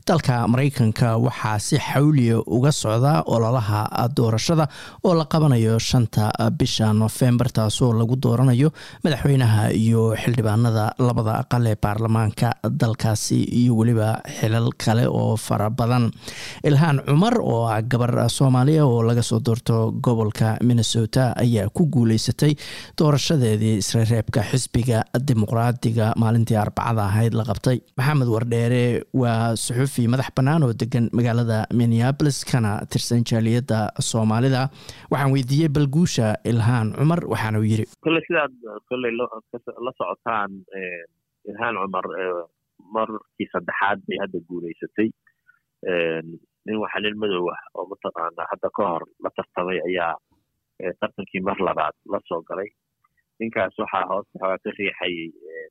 dalka maraykanka waxaa si xawliya uga socda ololaha doorashada oo la qabanayo shanta bisha nofembar taasoo lagu dooranayo madaxweynaha iyo xildhibaanada labada aqal ee baarlamaanka dalkaasi iyo weliba xilal kale oo fara badan ilhaan cumar oo ah gabar soomaaliya oo laga soo doorto gobolka minnesota ayaa ku guuleysatay doorashadeedii isreereebka xisbiga dimuqraadiga maalintii arbacada ahayd la qabtay maxamed wardheere waa suxufi madax bannaan oo degan magaalada minneabolis kana tirsan jaaliyadda soomaalida waxaan weydiiyey balguusha ilhaan cumar waxaana uu yidhi kolley sidaad kolley la socotaan ilhaan cumar markii saddexaad bay hadda guuleysatay nin waxa nin madow ah oo mataqaana hadda ka hor la tartamay ayaa tartankii mar labaad la soo galay ninkaas waxaa hoos xoogaa ka riixayay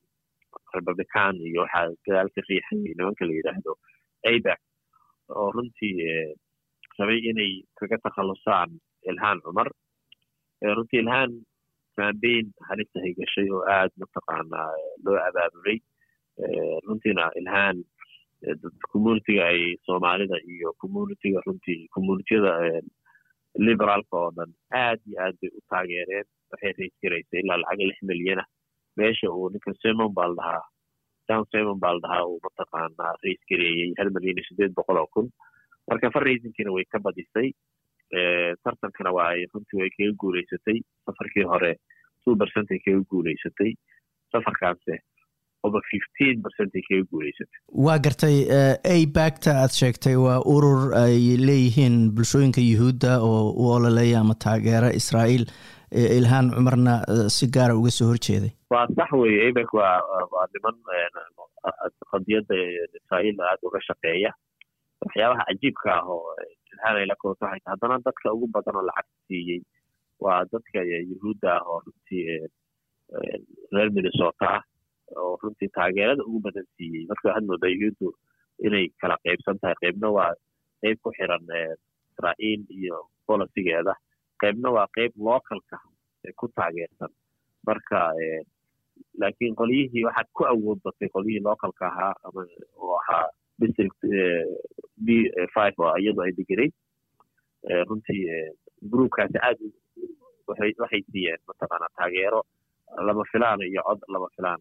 republican iyo waxaa gadaal ka riixayay nimanka la yidhaahdo abac oo runtii rabay inay kaga takhallusaan ilhaan cumar runtii ilhaan cambain halistahay gashay oo aad mataqaanaa loo abaabulay runtiina ilhaan communitiga ay soomaalida iyo communitiga runtii communitiyada liberaalka oo dhan aad iyo aad bay u taageereen waxay rays garaysay ilaa lacag lix milyana meesha uu ninka simon baa la dhahaa john simon baa la dhahaa uu mataqaanaa rays gareeyey hal milyan iyo siddeed boqol oo kun marka farraysinkina way ka badisay tartankana waa runtii way kaga guuleysatay safarkii hore two percent ay kaga guuleysatay safarkaanse oba fifteen percent ay kaga guuleysatay waa gartay abacta aad sheegtay waa urur ay leeyihiin bulshooyinka yuhuudda oo u ololeeya ama taageera israa'iil ilhaan cumarna si gaara uga soo horjeeday waa sax weye abac waa waa niman qadiyadda israa'iil aada uga shaqeeya waxyaabaha cajiibka ah oo ilhaan ay la koobto waxay tahay haddana dadka ugu badan oo lacag siiyey waa dadka yuhuudda ah oo runtii reer minnesota ah oo runtii taageerada ugu badan siiyey marka waxaad moodaa yuhuuddu inay kala qaybsan tahay qaybna waa qayb ku xiran israa'iil iyo bolisigeeda qaybna waa qayb localka ku taageersan marka laakiin qolyihii waxaad ku awood batay qolyihii localka ahaa ama oo ahaa district b five oo iyadu ay degenayd runtii groupkaasi aad waxay siiyeen mataqaana taageero lama filaan iyo cod lama filaan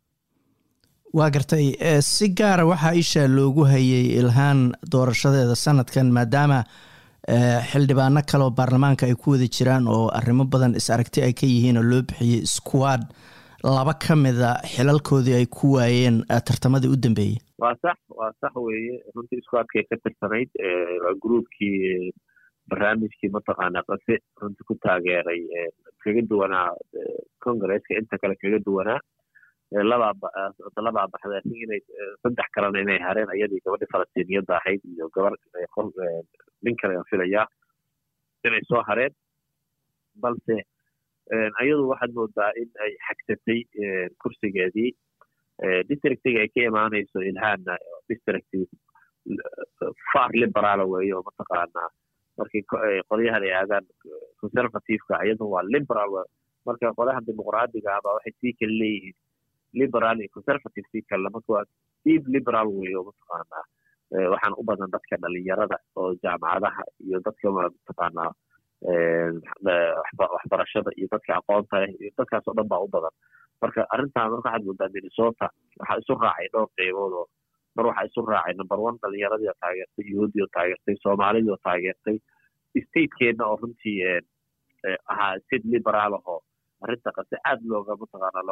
waa gartay si gaara waxaa isha loogu hayay ilhaan doorashadeeda sanadkan maadaama xildhibaano kale oo baarlamaanka ay ku wada jiraan oo arrimo badan is aragti ay ka yihiin oo loo bixiyey squad laba ka mida xilalkoodii ay ku waayeen tartamadii u dambeeyey waa sax waa sax weeye runtii squadkay ka tirsanayd waa groupkii barnaamijkii mataqaana qase runtii ku taageeray kaga duwanaa congresska inta kale kaga duwanaa labaa baxday asin inay saddex kalena inay hareen ayadii gabadhii falastiiniyadda ahayd iyo gabar nin kale aan filayaa inay soo hareen balse ayadu waxaad moodaa in ay xagsatay kursigeedii districtiga ay ka imaanayso ilhaanna district far liberaala weeye oo mataqaanaa markii qolyahan ay aadaan conservativeka iyadu waa liberal marka qolyaha dimuqraadiga ahba waxay sii kala leeyihiin liberal iyo conservative sii kale marka waa deep liberal weeye oo mataqaanaa waxaan u badan dadka dhalinyarada oo jaamacadaha iyo dadka mataqaanaa waxbarashada iyo dadka aqoonta leh iyo dadkaas oo dhan baa u badan marka arrintan marka waxaad moodaa minnesota waxaa isu raacay dhowr qeybood oo mar waxaa isu raacay number one dhalinyaradii oo taageertay yuhuudii oo taageertay soomaalidii oo taageertay statekeedna oo runtii ahaa state liberaal ahoo arrinta qase aad looga mataqaana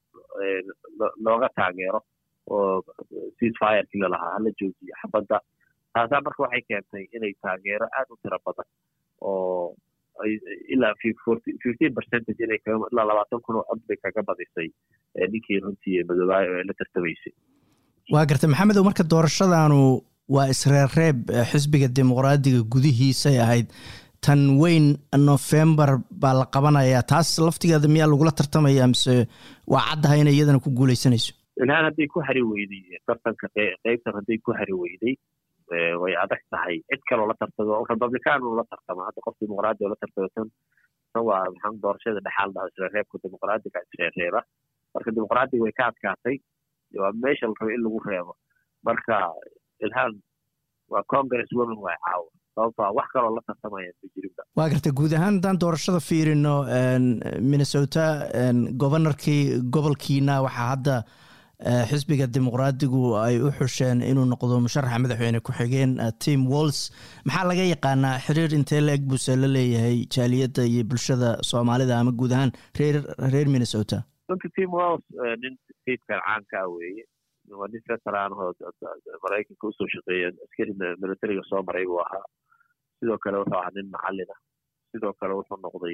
looga taageero oo ceasefirkii lalahaa hala joojiyo xabadda taasaa marka waxay keentay inay taageero aad u tiro badan oo ilaa fifteen percentage inay ilaa labaatan kun oo cod bay kaga badisay ninkii runtii madoobaay la tartamaysay waa gartay maxamedow marka doorashadaanu waa isreerreeb xisbiga dimuqraadiga gudihiisay ahayd tan weyn november baa la qabanayaa taas laftigeeda miyaa lagula tartamaya mise waa caddahay inay iyadana ku guuleysanayso ilhaan hadday ku hari weyday tartanka qeybtan hadday ku hari weyday way adag tahay cid kaloo la tartamo republican uu la tartamo hadda qof dimuqraadi oo la tartamo tan tan waa maxaa doorashada dhexaal dhaha isreerreebka dimuqraadiga isreerreeba marka dimuqraadiga way ka adkaatay waa meesha la rabo in lagu reebo marka ilhaan waa congress woman waay caawa sababtoo wax kaloo la tartamaya ma jirinba waa garta guud ahaan haddaan doorashada fiirino minnesota governorkii gobolkiina waxaa hadda xisbiga dimuqraadigu ay u xusheen inuu noqdo musharaxa madaxweyne ku-xigeen tim walls maxaa laga yaqaanaa xiriir intee la eg buuse la leeyahay jaaliyadda iyo bulshada soomaalida ama guud ahaan reer reer minnesota runta tim walls nin statekan caanka ah weeye waa nin veteran oo maraykanka usoo shaqeeya askari militariga soo maray buu ahaa sidoo kale wuxuu ahaa nin macalin ah sidoo kale wuxuu noqday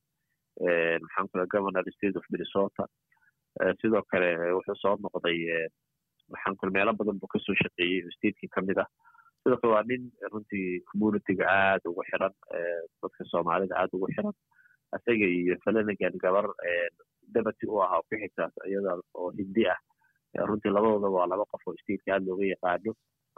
maxaan kula governor state of minnesota sidoo kale wuxuu soo noqday maxaan kula meelo badan buu kasoo shaqeeyey oo stateki ka mid ah sidoo kale waa nin runtii communityga aada ugu xiran dadka soomaalida aada ugu xiran isaga iyo falanagan gabar dabati u ahaa ku xigtaas iyada oo hindi ah runtii labadooda waa laba qof oo stateka aada looga yaqaano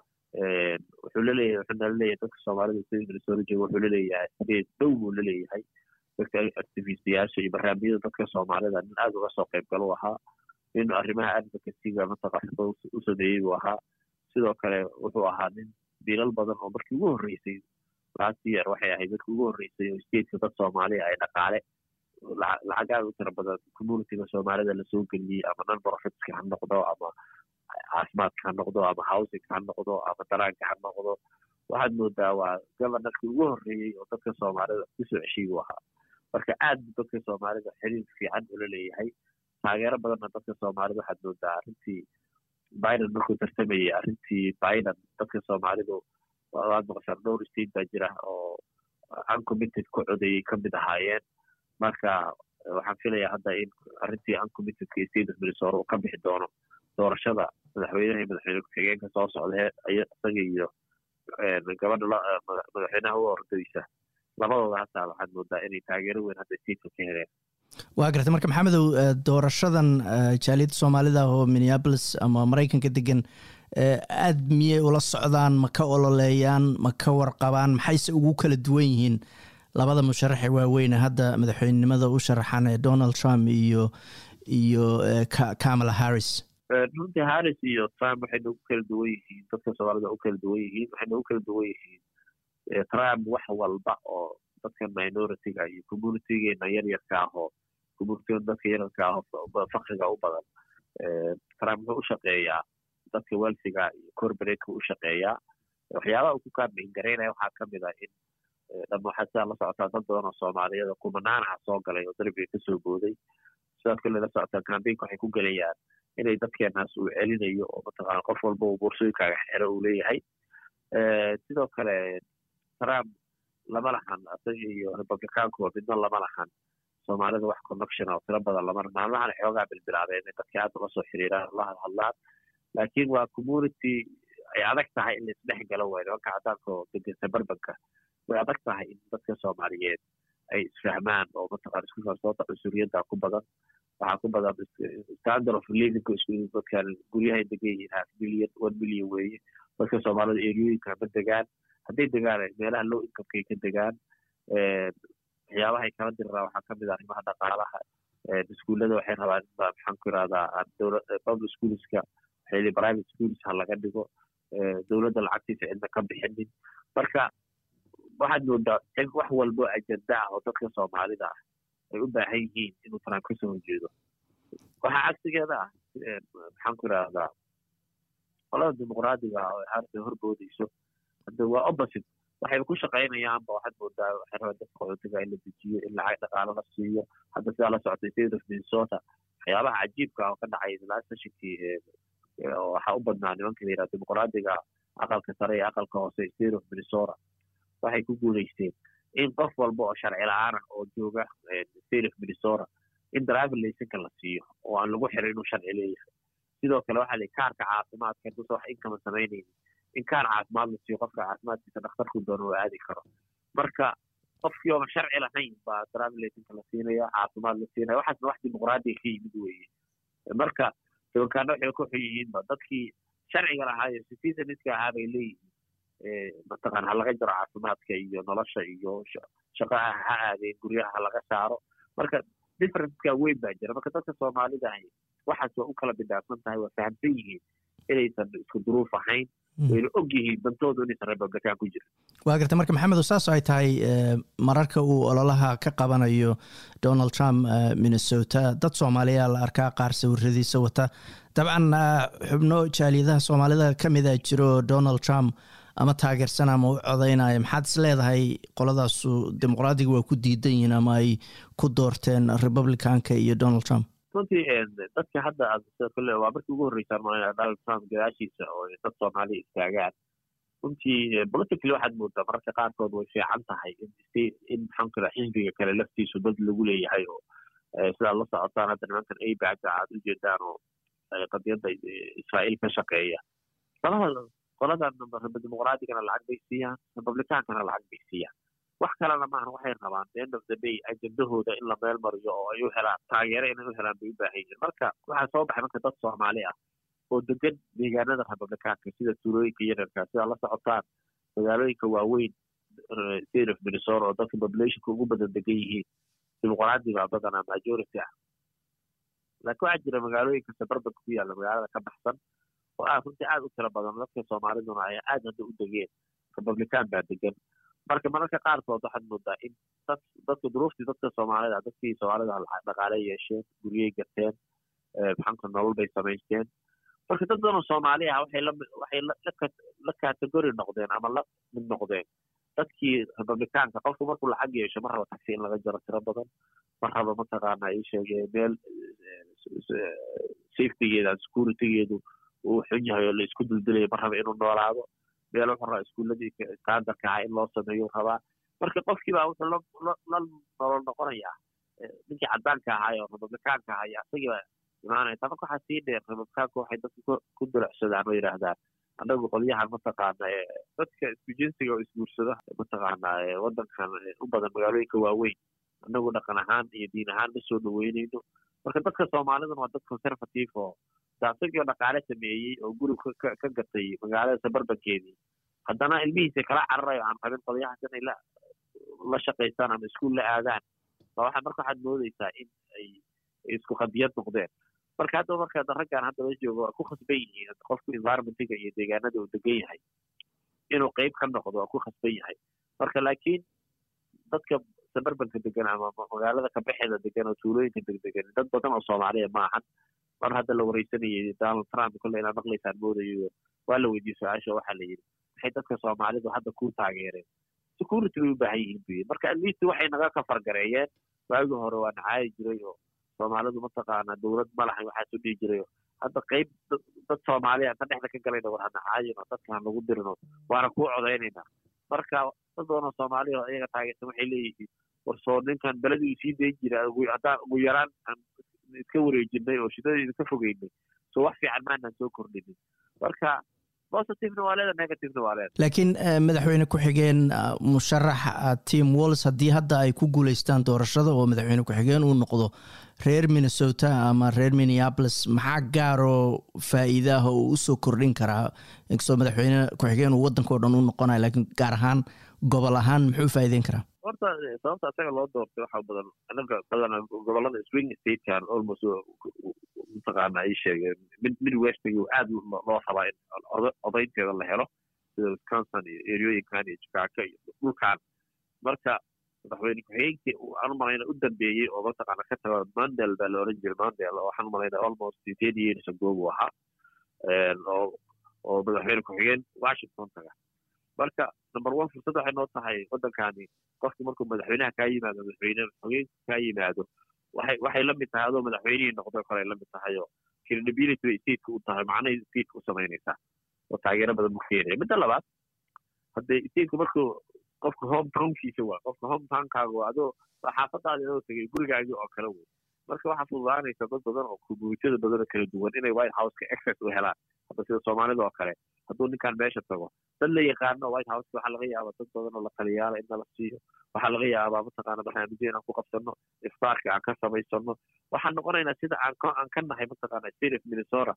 wuxuu laleeyahay wuxuu nala leeyahay dadka soomaalida sida minnesota jooga wuxuu laleeyahay state dhow buu laleeyahay dadka activistiyaasha iyo barnaamijyada dadka soomaalida nin aada uga soo qayb galo ahaa nin arrimaha advocacyga mataqaxda u sameeyey buu ahaa sidoo kale wuxuu ahaa nin dilal badan oo markii ugu horreysay last year waxay ahayd markii ugu horreysay oo stateka dad soomaaliya ay dhaqaale lacag aada u tira badan communityga soomaalida lasoo geliyey ama non profitska ha noqdo ama caafimaadka ha noqdo ama housingka ha noqdo ama daraanka ha noqdo waxaad moodaa waa governorkii ugu horreeyey oo dadka soomaalida kusoo ceshiy buu ahaa marka aad bu dadka soomaalida xiriir fiican ula leeyahay taageero badanna dadka soomaalida waxaad moodaa arrintii biden markuu tartamayay arrintii biden dadka soomaalidu waad maqashaan dhowr state baa jira oo uncommitted ku codayay kamid ahaayeen marka waxaan filayaa hadda in arrintii uncommittedka state of minnesota uu ka bixi doono doorashada madaxweynaha iyo madaxweyne ku-xigeenka soo socda isaga iyo gabadha madaxweynaha u ordaysa labadooda hataa waxaad moodaa inay taageero weyn hadda stateka ka heleen waa gartay marka maxamedow doorashadan jaaliyadda soomaalida oo minneapolis ama maraykanka degan aad miyay ula socdaan ma ka ololeeyaan ma ka warqabaan maxayse ugu kala duwan yihiin labada musharaxe waaweyne hadda madaxweynenimada u sharaxan ee donald trump iyo iyo kamala harris runtii harris iyo trump waxay nagu kala duwan yihiin dadka soomaalida u kala duwan yihiin waxay nagu kala duwan yihiin trump wax walba oo dadka minoritiga iyo communitygeena yaryarka ah oo communitiga dadka yaryarka ah oo fakriga u badan trump wuxuu u shaqeeyaa dadka welsiga iyo corporateka u shaqeeyaa waxyaabaha uu ku kaambeyn garaynaya waxaa kamid ah in dhama waxaa sidaa la socotaa dad badan oo soomaaliyada kumanaanaha soo galay oo darbiga kasoo booday sidaas kale la socotaa cambaynka waxay ku gelayaan inay dadkeenaas uu celinayo oo mataqaana qof walba uu boorsooyinkaaga xero uu leeyahay sidoo kale trump lama lahan isaga iyo republicaankuba midna lama lahan soomaalida wax connection oo tiro badan lama maalmahan xoogaa bilbilaabeen inay dadka aad uga soo xiriiraan la hadhadlaan laakiin waa community ay adag tahay in laisdhex galo waay nimanka cadaanka oo degensa barbanka way adag tahay in dadka soomaaliyeed ay isfahmaan oo mataqana isku kalsoonta cunsuriyadda ku badan waxaa ku badan standard of livingka isku dadkan guryahay degan yihiin half million one million weeye dadka soomaalida eriyooyinka ma degaan hadday degaan meelaha low incomekay ka degaan waxyaabahay kala diriraa waxaa kamid ah arrimaha dhaqaalaha iskuullada waxay rabaan in maxaan ku irahdaa dowla public schoolska waxay private schools ha laga dhigo dowladda lacagtiisa cidna ka bixinin marka waxaad moodaa in wax walbo ajenda ah oo dadka soomaalida ah ay u baahan yihiin inuu trump kasoo horjeedo waxaa cagsigeeda ah maxaan ku irahdaa qolada dimuqraadiga ah oo harta horboodayso hadda waa opposite waxayba ku shaqaynayaanba waxaad moodaa waxay rabaan dadka qaxootiga in la dejiyo in lacag dhaqaalo la siiyo hadda sidaa la socotay state of minnesota waxyaabaha cajiibka ah oo ka dhacay last sessionkii waxaa u badnaa nimanka la yidhaha dimuqraadiga aqalka sare iyo aqalka hoose state of minnesota waxay ku guulaysteen in qof walba oo sharci la-aan ah oo jooga state of minnesota in driver laysanka la siiyo oo aan lagu xirin inuu sharci leeyahay sidoo kale waxaa la kaarka caafimaadka haduusa wax inkama samaynaynin in kaar caafimaad la siiyo qofka caafimaadkiisa dhakhtarku doono oo aadi karo marka qofkii ooba sharci lahayn baa driver laysanka la siinaya caafimaad la siinaya waxaasna wax dimuqraadiga ka yimid weeye marka dabankaana waxay ku xun yihiinba dadkii sharciga lahaayo citizeniska ahaa bay leeyihiin mataqana ha laga jaro caafimaadka iyo nolosha iyo shaqaha ha aadeen guryaha ha laga saaro marka differenceka weyn baa jira marka dadka soomaalida ahi waxaas waa u kala bidaabsan tahay waa fahamsan yihiin inaysan isku duruuf ahayn wayna og yihiin dantoodu inaysan republican ku jirin waa garta marka maxamedo saas ay tahay mararka uu ololaha ka qabanayo donald trump minnesota dad soomaaliya la arkaa qaar sawiradiisa wata dabcan xubno jaaliyadaha soomaalida ka mida jiro donald trump ama taageersan ama u codaynaya maxaad is leedahay qoladaasu dimuqraadiga waa ku diidan yihiin ama ay ku doorteen republicanka iyo donald trump runtii dadka hadda kole waa markii ugu horreysaan ma donald trump gadaashiisa oo dad soomaaliya istaagaan runtii politically waxaad moodaa mararka qaarkood way fiican tahay in maxaan kira xisbiga kale laftiisu dad lagu leeyahay oo sidaad la socotaan hadda nimankan abacda aad u jeedaan oo qadiyadda israa'iil ka shaqeeya labada qoladan dimuqraadigana lacag bay siiyaan republicaankana lacag bay siiyaan wax kalena maaha waxay rabaan the end of the day ajendahooda in la meel mariyo oo ay u helaan taageero inay u helaan bay u baahan yihiin marka waxaa soo baxay marka dad soomaali ah oo degan deegaanada republicaanka sida tuulooyinka yararka sidaa la socotaan magaalooyinka waaweyn state of minnesota oo dadka populationka ugu badan degan yihiin dimuqraadi baa badanaa majority ah laakiin waxaa jira magaalooyinka suburbanka ku yaalla magaalada ka baxsan oo ah runtii aad u tiro badan dadka soomaaliduna ay aad hadda u degeen republican baa degan marka mararka qaarkood waxaad moodaa in dad dadka duruuftii dadka soomaalida dadkii soomaalida dhaqaale yeesheen guryey gateen maxaanka nolol bay samaysteen marka dad badan oo soomaali ah waxay la waxay la category noqdeen ama la mid noqdeen dadkii republicaanka qofku markuu lacag yeesho ma rabo taxi in laga jaro tiro badan ma rabo mataqaana ay sheegee meel safetygeeda securitygeedu uu xun yahay oo la isku duldulayo ma rabo inuu noolaado meel wuxuu rabaa iskuuladii standardka ahaa in loo sameeyo rabaa marka qofkiibaa wuxuu la nolol noqonayaa ninkii caddaanka ahaa oo republicaanka ahaa iyo asagiiba imaanaya taa marka waxaa sii dheer republicaanku waxay dadka ku dulacsadaan oo yidhaahdaan annagu qolyahan mataqaana dadka isku jinsiga oo isguursado mataqaana waddankan u badan magaalooyinka waaweyn annagu dhaqan ahaan iyo diin ahaan ma soo dhaweynayno marka dadka soomaaliduna waa dad conservative oo daasagii oo dhaqaale sameeyey oo guri ka gatay magaalada sabarbankeedii haddana ilmihiisa kala cararayo aan qabin qolyahaas inay la la shaqaystaan ama iskuul la aadaan ba waxa marka waxaad moodeysaa in ay isku qadiyad noqdeen marka hadda marka raggan hadda la joogo waa ku khasban yihiin qofku environmentiga iyo deegaanada uu degan yahay inuu qeyb ka noqdo waa ku khasban yahay marka laakiin dadka sabarbanka degan ama magaalada kabaxeeda degan oo tuulooyinka degdegan dad badan oo soomaaliya ma ahan mar hadda la wareysanayay donald trump kolle inaad maqlaysaan moodayo waa la weydiiyey su-aasha waxaa la yidhi maxay dadka soomaalidu hadda ku taageereen security bay u baahan yihiin bu yidhi marka atleast waxay naga kafargareeyeen waagii hore waa nacaayi jiray oo soomaalidu mataqaana dowlad ma lahayn waxaas u dhihi jiray hadda qeyb dad soomaaliya inta dhexda ka galayna war hanacaayin oo dadka han lagu dirin oo waana kuu codaynayna marka dad badan oo soomaaliya oo iyaga taageersan waxay leeyihiin war soo ninkan beledii sii dayn jira haddaan ugu yaraan aan iska wareejinay oo shidadii idinka fogeynay so wax fiican maanaan soo kordhinin marka positivena waa leeda negativena waa leeda laakiin madaxweyne ku-xigeen musharax tim walls haddii hadda ay ku guuleystaan doorashada oo madaxweyne ku-xigeen uu noqdo reer minnesota ama reer minneapolis maxaa gaaroo faa'iida ah oo usoo kordhin karaa inkastoo madaxweyne ku-xigeen uu waddanka o dhan u noqonayo laakiin gaar ahaan gobol ahaan muxuu faa'iideyn karaa horta sababta isaga loo doortay waxaa badan anaga badanaa gobolada swing statekan almost mataqaana ay sheegeen mid mid westiga aad loo rabaa in odaynteeda la helo sida wisconsin iyo eryooyinkan iyo chicago iyo dhulkan marka madaxweyne ku-xigeenkii aan u malayna u dambeeyey oo mataqaana ka taga mandel baa la oran jiray mandel oo waxaan u malayna almost ten years ago buu ahaa oo oo madaxweyne ku-xigeen washington taga marka number one fursad waxay noo tahay waddankani qofku markuu madaxweynaha kaa yimaado madaxweyne xogeenka kaa yimaado waxay waxay la mid tahay adoo madaxweynihii noqdo kale la mid tahay oo credibility bay stateka u tahay macnahay stateka u samaynaysaa oo taageero badan buu keenaya midda labaad haddee stateka markuu qofka home townkiisa waa qofka home townkaaga waa adoo xaafadaada inoo tegay gurigaagii oo kale wey marka waxaa fududaanaysa dad badan oo communitiyada badan oo kala duwan inay white houseka access u helaan hadda sida soomaalida oo kale hadduu ninkan meesha tago dad la yaqaano white houseka waxaa laga yaabaa dad badan oo la taliyaala in nala siiyo waxaa laga yaabaa mataqaana barnaamijyo inaan ku qabsano iftaarka aan ka samaysano waxaan noqonaynaa sida aan aan ka nahay mataqaana state of minnesota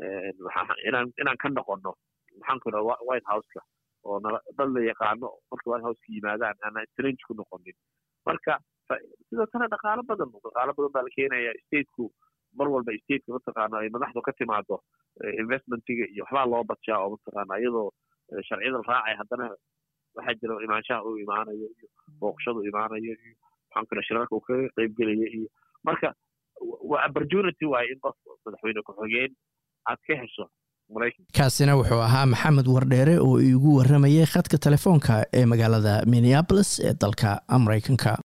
inaan inaan ka noqono maxaan ku dhaha white houseka oo nala dad la yaqaano marka white houseka yimaadaan aanan strange ku noqonin marka sidoo kale dhaqaalo badan dhaqaalo badan baa la keenaya stateku mar walba stateka mataqaana ay madaxdu ka timaado investmentiga iyo waxbaa loo badshaa oo mataqaana iyadoo sharciyada la raacay haddana waxaa jira imaanshaha uu imaanayo iyo booqashadu imaanayo iyo maxaan kale shirarka uu kaga qaybgelaya iyo marka waa opportunity waaye in qof madaxweyne ku-xigeen aad ka hesho kaasina wuxuu ahaa maxamed wardheere oo iigu warramayay khadka telefoonka ee magaalada minneabolis ee dalka maraykanka